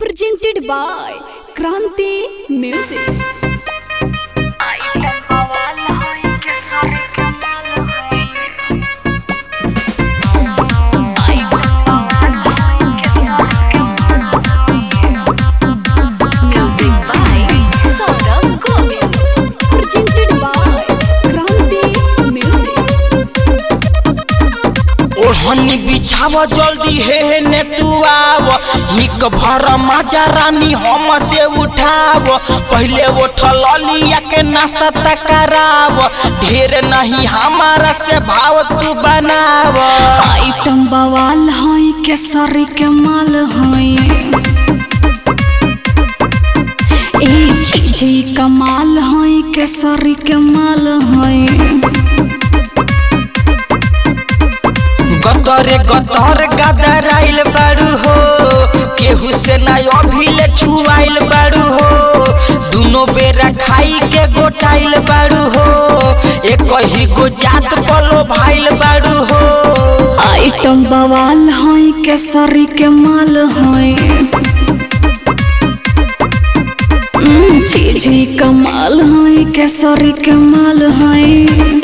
presented by Kranti Music. Music by Saurabh Govind. Presented by Kranti Music. ओढ़नी बिछाव जल्दी हे ने तू आव हिक भर मजा रानी हम से उठाव पहले उठल लिया के नाश्ता कराव ढेर नहीं हमारा से भाव तू बनाव आइटम बवाल है केसरी के माल है ए चीज कमाल है केसरी के माल है गतरे गतर गदर आइल बारू हो केहू से ना अभिले छुआइल बारू हो दुनो बेरा खाई के गोटाइल बारू हो एक ही गो जात पलो भाइल बारू हो आइटम बवाल है केसरी के माल है हम्म, चीज कमाल है केसरी के माल है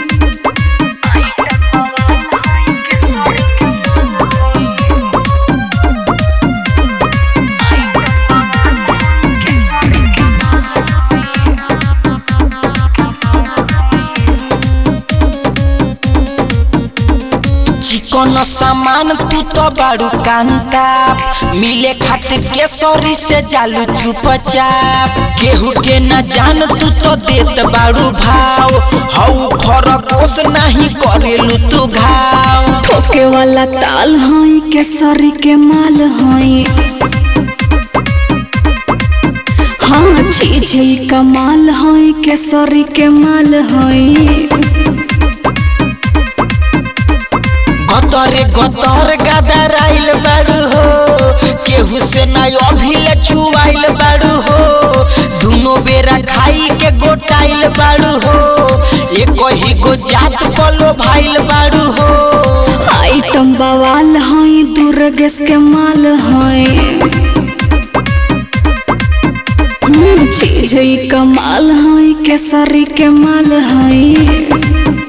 चिकन सामान तू तो बारू कांता मिले खातिर केसरी से जालू चुपचाप केहू के न जान तू तो देत बारू भाव हऊ खरगोश नहीं करेलू तू घाव ठोके वाला ताल है केसरी के माल है हाँ चीज ही कमाल है केसरी के माल है गतरे गतर गदर आइल बारू हो केहू से ना अभिले छुआइल बारू हो दुनो बेरा खाई के गोटाइल बारू हो एक ही गो जात पलो भाइल बारू हो आइटम बवाल है दुर्गेश के माल है हम्म, चीज ही कमाल है केसरी के माल है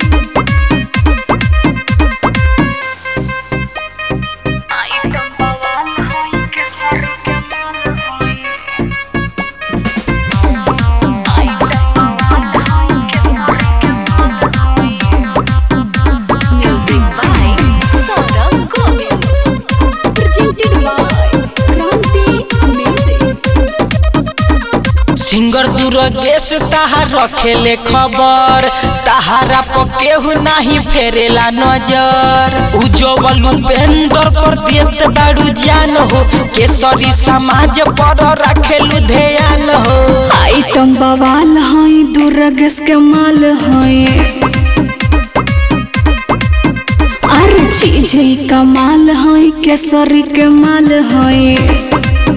Music by Saurabh Govind. Presented by Kranti Music. Singer Durgesh तहार रखेले खबर तहारा पर केहू नहीं फेरेला नजर उज्जवल उपेंद्र पर देत बारू जान हो केसरी समाज पर रखेलू ध्यान हो आइटम बवाल है दुर्गेश के माल है अरे चीज ही कमाल है केसरी के माल है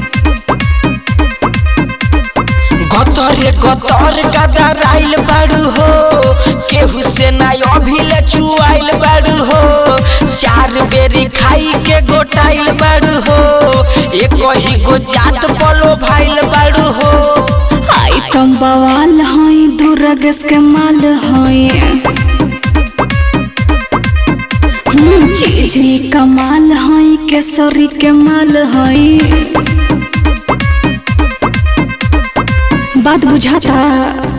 गतरे गतर गदर आइल बारू हो केहू से ना अभिले छुआइल बारू हो चार बेरी खाई के गोटाइल बारू हो एक ही गो जात पलो भाइल बारू हो आइटम बवाल है दुर्गेश के माल है हम्म, चीज ही कमाल है केसरी के माल है बात बुझाता